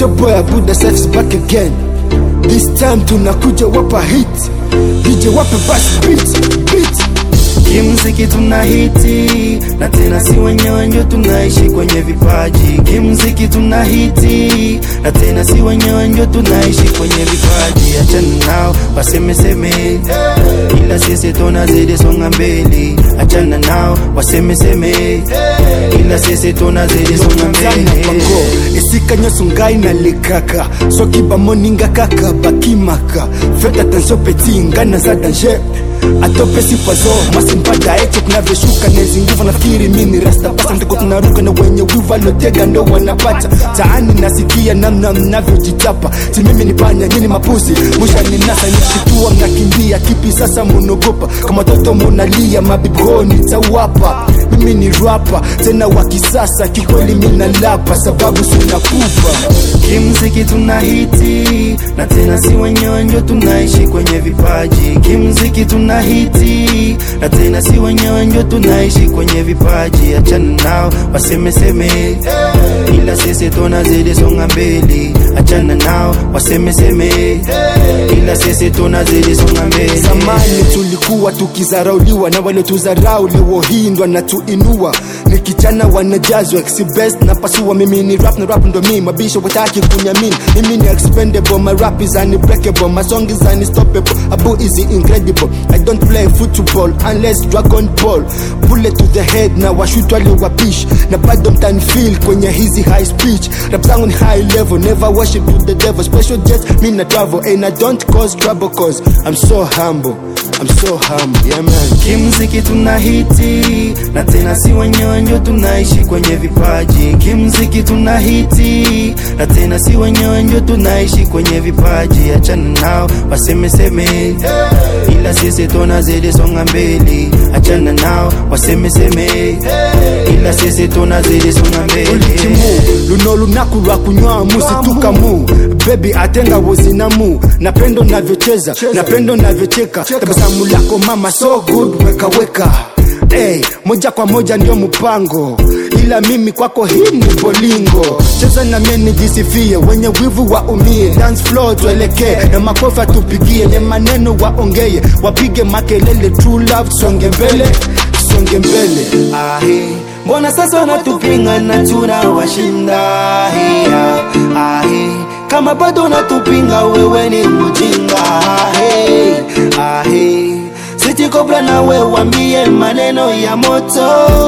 your boy Abu the Safes back again. This time tunakuja wapa hit. DJ wape bass beat, beat. Kimziki tuna hiti na tena si wenyewe ndio tunaishi kwenye vipaji. Kimziki tuna hiti na tena si wenyewe ndio tunaishi kwenye vipaji. Achana nao wasemeseme, ila sisi tunazidi songa mbele. Achana nao wasemeseme, ila sisi tunazidi songa Zana bango mbele. esika nyonso ngai nalekaka soki bamoninga kaka bakimaka fete attention peti ngai naza danger atopesi poizo mwasi mpada eche kunavyoshuka nezi nguvu nafikiri mini rasta pasa ndiko tunaruka na wenye wivu alotega ndo wanapata taani nasikia namna mnavyojitapa si mimi ni panya nyini mapuzi mushani nasa nishitua mnakimbia kipi sasa munogopa kama toto munalia mabibro nitawapa mimi ni rapa tena wa kisasa kikweli minalapa sababu sinakufa Kimziki tuna hiti na tena si wenyewe ndio tunaishi kwenye vipaji. Kimziki tuna hiti na tena si wenyewe ndio tunaishi kwenye vipaji. Achana nao wasemeseme, ila sisi tunazidi songa mbele. Achana nao wasemeseme, ila sisi tunazidi songa mbele. zamani tulikuwa tukizarauliwa na wale tuzarau leo hii ndo natuinua ni kijana wanajazwa exibest na pasua mimi ni rap na rap ndo mi mabisho wataki kunyamini mimi ni expendable my rap is unbreakable my song is unstoppable abu is incredible i don't play football unless dragon ball bullet to the head na washutwa liwapish na bado mtanfil kwenye hizi high speech rap zangu ni high level never worship to the devil special jets mi na travel and i don't cause trouble cause i'm so humble i'm so humble yeah man Kimziki tuna hiti na tena si wenyewe ndio tunaishi kwenye vipaji. Kimziki tuna hiti na tena si wenyewe ndio tunaishi kwenye vipaji. Achana nao wasemeseme, ila sisi tunazidi songa mbele. Achana nao wasemeseme, ila sisi tunazidi songa mbele. ulikimu luno lunaku lwa kunywa musitukamu bebi atenga wozinamu napendo navyocheza napendo navyocheka tabasamu lako mama so good weka weka Hey, moja kwa moja ndio mpango ila mimi kwako hii ni bolingo cheza na mie nijisifie wenye wivu waumie dance floor tuelekee na makofi atupigie ne maneno waongeye wapige makelele true love songe mbele songe mbele Ahe, mbona sasa wanatupinga na tunawashinda? Hea, ahe, kama bado unatupinga wewe ni mjinga. Ahe, ahe, Siti Cobra na we wambie maneno ya moto.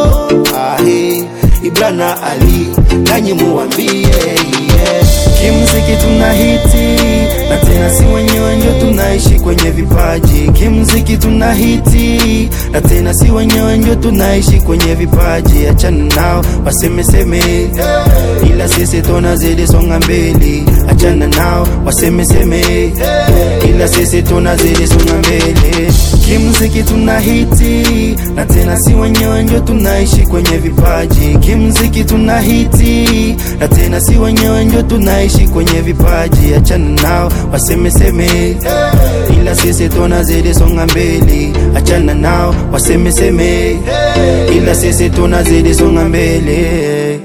Ahe, Ibrana Ali nanyi muwambie yeah. Kimziki tuna hiti na tena si wenyewe ndio tunaishi kwenye vipaji. Kimziki tuna hiti na tena si wenyewe ndio tunaishi kwenye vipaji. Achana nao wasemeseme, ila sisi tunazidi songa mbele. Achana nao wasemeseme, ila sisi tunazidi songa mbele. Kimziki tuna hiti na tena si wenyewe ndio tunaishi kwenye vipaji. Kimziki tuna hiti na tena si wenyewe ndio tunaishi kwenye vipaji. Achana nao wasemeseme, ila sisi tunazidi songa mbele. Achana nao wasemeseme, ila sisi tunazidi songa mbele.